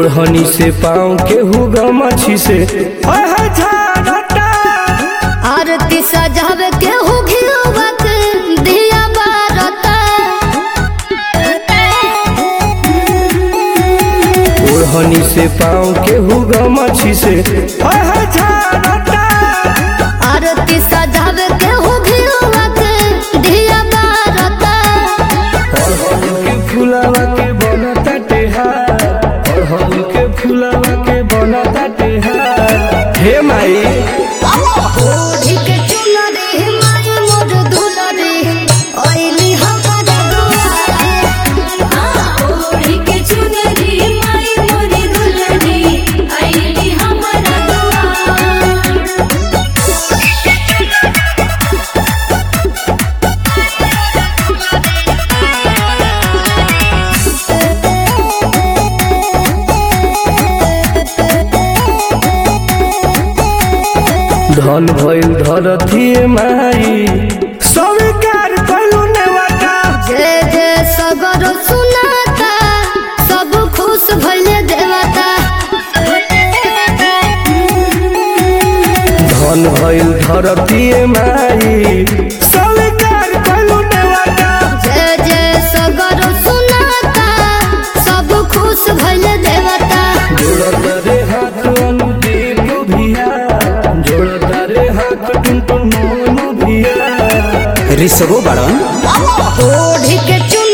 ओढ़नी से पाँव के हुगा मछी से हाय हाय झाड़ता आरती सजावे के हो घियोवत दिया बारता ओढ़नी से पाँव के हुगा मछी से हाय हाय झाड़ता आरती सजावे के हो घियोवत दिया बारता अड़हुल के फुलावा के बनता टेहार अड़हुल के फुलावा के बनता टेहार हे माई ओढ़ी के चुनरी माई मोर दुलरी ओइली हमर दुआर ओढ़ी के चुनरी माई मोरी दुलरी आईली हमर दुआर धन भइल धरती माई स्वीकार कइलू नेवाटा जय जय सगर सुनाता सब खुश भइले देवता धन भइल धरती माई स्वीकार कइलू नेवाटा जय जय सगर सुनाता सब खुश भइले देवता जोड़ता रे हाथ अनुदीप भिया जोड़ता रे हाथ टुनटुन मोनू भिया ऋषभो बाड़न ओढ़ी के चुन